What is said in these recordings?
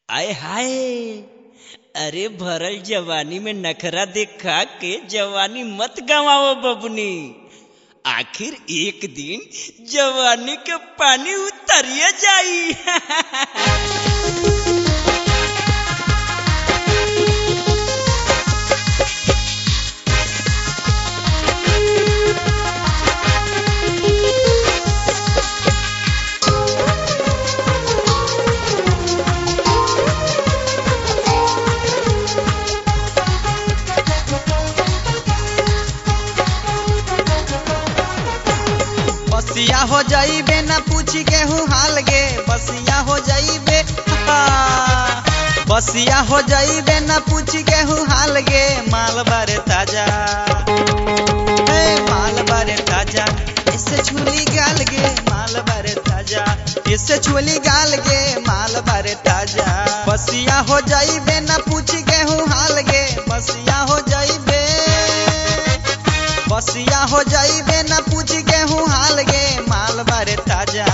आय हाय अरे भरल जवानी में नखरा देखा के जवानी मत गवाओ बबनी आखिर एक दिन जवानी के पानी उतरिए जाई बसिया हो जाइबे ना पूछी केहू हाल गे बसिया हो जाइबे बसिया हो जाइबे ना पूछी केहू हाल गे माल बारे ताजा ए माल बारे ताजा इससे छुली गाल गे माल बारे ताजा इससे छुली गाल गे माल बारे ताजा बसिया हो जाइबे ना पूछी केहू हाल गे बसिया हो जाइबे बसिया हो जाइबे ना पूछ गेहूँ हाल गे माल बारे ताजा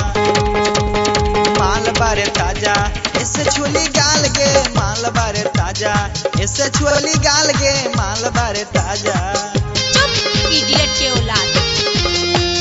माल बारे ताजा इससे छोली गाल गे माल बारे ताजा इससे छोली गाल गे माल बारे ताजा चुप इडियट के औलाद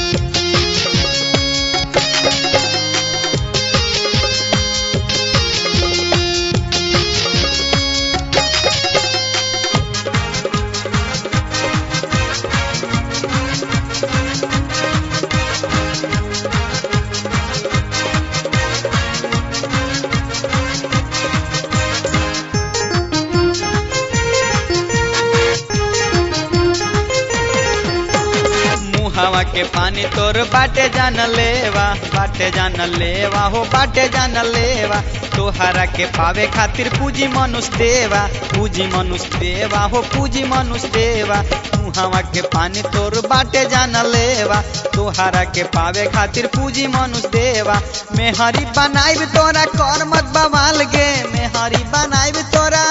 मुहावा के पानी तोर बाटे जान लेवा बाटे जान लेवा हो बाटे जान लेवा तोहरा के पावे खातिर पूजी मनुष्य देवा पूजी मनुष्य देवा हो पूजी मनुष्य देवा मुहावा के पानी तोर बाटे जान लेवा तोहरा के पावे खातिर पूजी मनुष्य देवा मेहरी बनाइब तोरा कर मत बवाल गे मेहरी बनाइब तोरा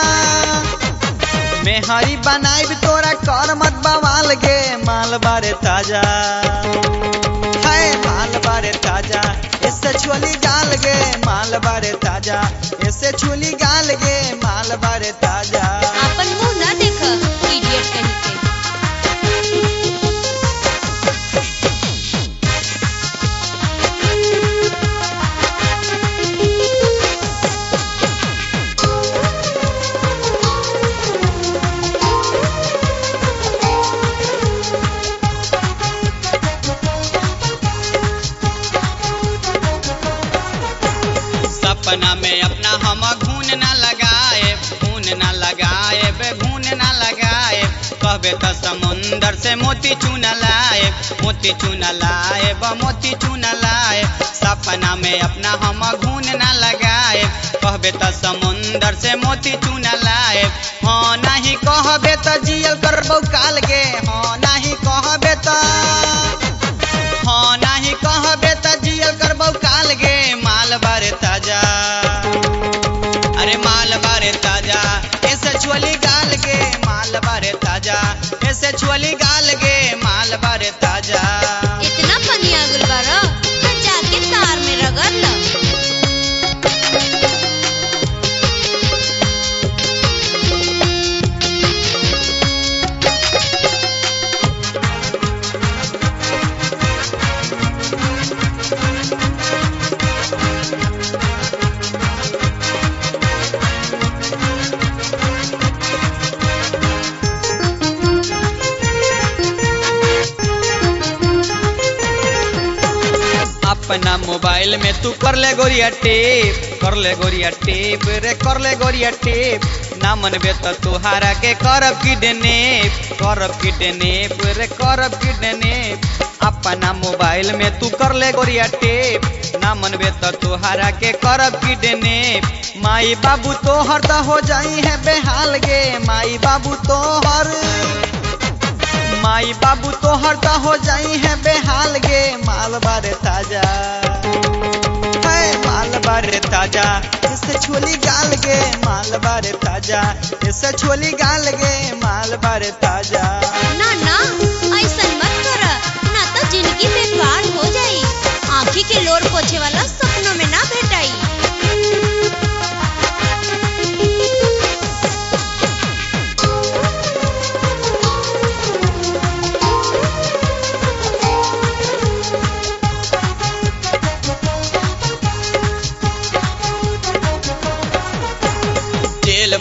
मेहरी बनाइब तोरा कर मत बवाल गे माल बारे ताजा है माल बारे ताजा इससे छोली गाल गे माल बारे ताजा इससे छोली गाल गे माल बारे ताजा अपन मुंह ना देख इडियट कहीं के सपना में अपना हम घून ना लगाए घून ना लगाए बे घून ना लगाए कहबे तो समुंदर से मोती चून लाए मोती चून लाए ब मोती चून लाए सपना में अपना हम घून ना लगाए कहबे तो समुंदर से मोती चून लाए हाँ नहीं कहबे तो जियल करबौ काल के हाँ नहीं कहबे तो हाँ नहीं कहबे त जियल करबौ काल गे माल बारे ताजा अरे माल बारे ताजा ऐसे छोली गाल गे माल बारे ताजा ऐसे छोली गाल गे माल बारे ताजा इतना पनिया गुल बारा तो जाके तार में रगड़ लो अपना मोबाइल में तू कर ले गोरिया टेप कर ले गोरिया टेप रे कर ले गोरिया टेप ना मनबे तो तुहारा के करब किडनेप करब किडनेप रे करब किडनेप अपना मोबाइल में तू कर ले गोरिया टेप ना मनबे तो तुहारा के करब किडनेप माई बाबू तोहर तो हो जाई है बेहाल गे माई बाबू तोहर माई बाबू तोहर तो हो जाई है बेहाल गे माल बारे ताजा है माल बारे ताजा इससे छोली गाल गे माल बारे ताजा इससे छोली गाल गे माल बारे ताजा ना ना ऐसा मत कर ना तो जिंदगी बेकार हो जाई आँखी के लोर पोछे वाला सपनों में ना भेटाई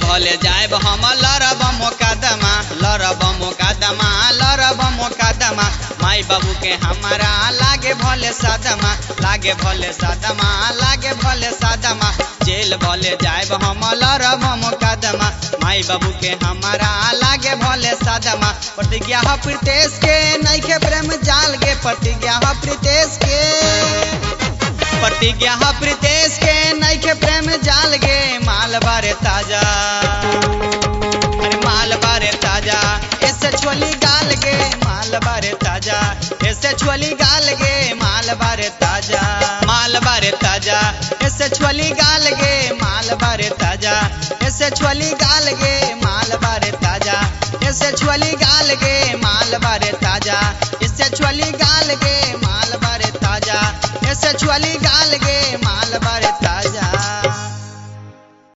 भले जाएब हम लरब मोकदमा लरब मोकदमा लरब मोकदमा माई बाबू के हमारा लागे भले सदमा लागे भले सदमा लागे भले सदमा जेल भले जाएब हम लरब मोकदमा माई बाबू के हमारा लागे भले सदमा प्रतिज्ञा ह प्रीतेश के नैखे प्रेम जाल गे प्रतिज्ञा ह प्रीतेश के प्रतिज्ञा ह प्रीतेश के नैखे प्रेम जाल गे माल बारे ताजा अरे माल बारे ताजा ऐसे छोली गाल गे माल बारे ताजा ऐसे छोली गाल गे माल बारे ताजा माल बारे ताजा ऐसे छोली गाल गे माल बारे ताजा ऐसे छोली गाल गे माल बारे ताजा ऐसे छोली गाल गे माल बारे ताजा इससे छोली गाल गे माल बारे ताजा ऐसे छोली गाल गे माल